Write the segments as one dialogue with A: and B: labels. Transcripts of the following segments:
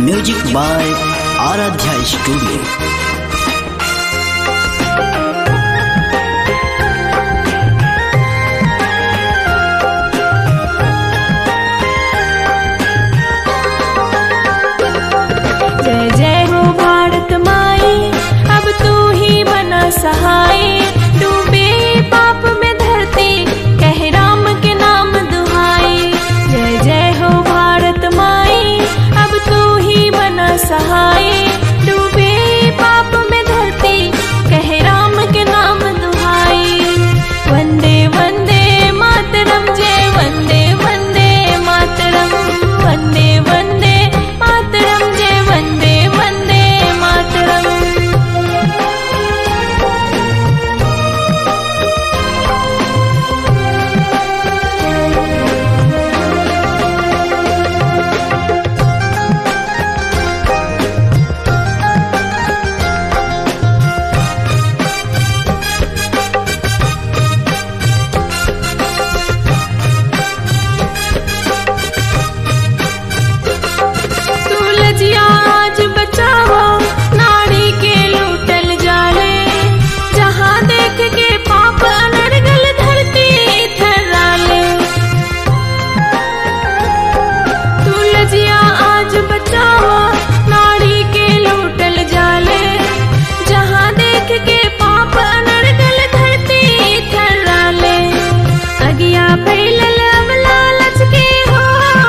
A: music by Aradhya studio
B: जय जय हो भारत माई अब तू ही बना सहाय डूबे पाप में धरती कह राम के नाम दुहाई जय जय हो भारत माई अब तू ही बना सहाय डूबे पाप में धरती कह राम के नाम दुहाई वंदे वंदे मातरम जय वंदे वंदे मातरम वंदे वंदे मातरम जय वंदे वंदे मातरम तुलजिया आज बचाओ नारी के लूटल जाले जहाँ देख के पाप अनर्गल धरती थर्राले तुलजिया आज बचाओ नारी के लूटल जाले जहाँ देख के पाप अनर्गल धरती थर्राले अगिया फैलल अब लालच के हो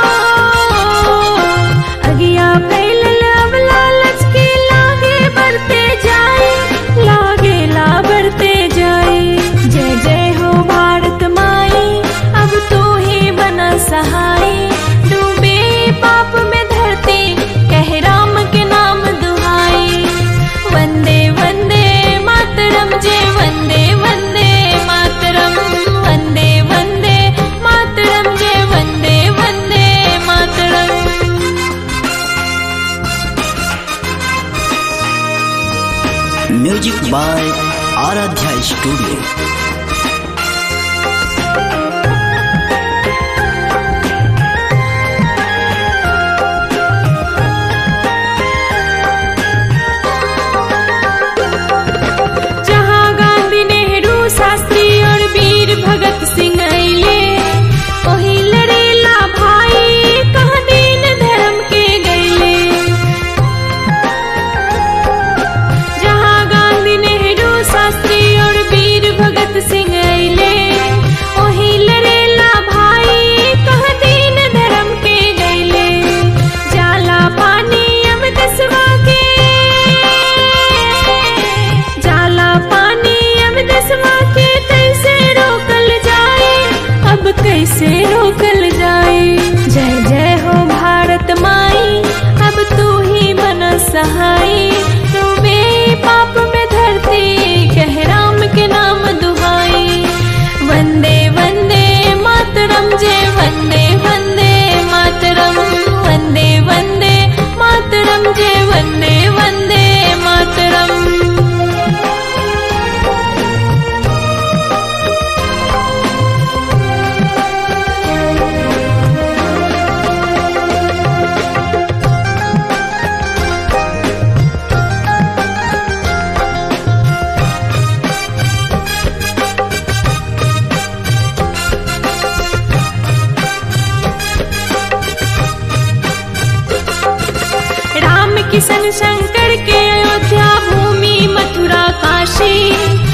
B: अगिया फैलल अब लालच के लागे बढ़ते जाए लागे ला बढ़ते जाए जय जय हो भारत माई अब तू ही बना सहाय डूबे पाप में धरती कह राम के नाम दुहाई वंदे वंदे मातरम जय वंदे वंदे मातरम वंदे वंदे मातरम जय Vande Vande Mataram
A: music by Aradhya studio
B: जहाँ गांधी नेहरू शास्त्री और वीर भगत सिंह अइले वही लड़ेला भाई कहाँ दीन धर्म के गईले जहाँ गांधी नेहरू शास्त्री और वीर भगत सिंह अइले वही लड़ेला भाई कहाँ दीन धर्म के गईले जाला पानी अब दसवा के जाला पानी अब दसवा के कैसे रोकल जाए अब कैसे रोकल जाए जय जय हो भारत माई अब तू ही बना सहाय डूबे पाप में धरती कह राम के नाम दुहाई वंदे वंदे मातरम जय वंदे वंदे मातरम वंदे वंदे मातरम जय वंदे वंदे मातरम राम किशन शंकर के अयोध्या भूमि मथुरा काशी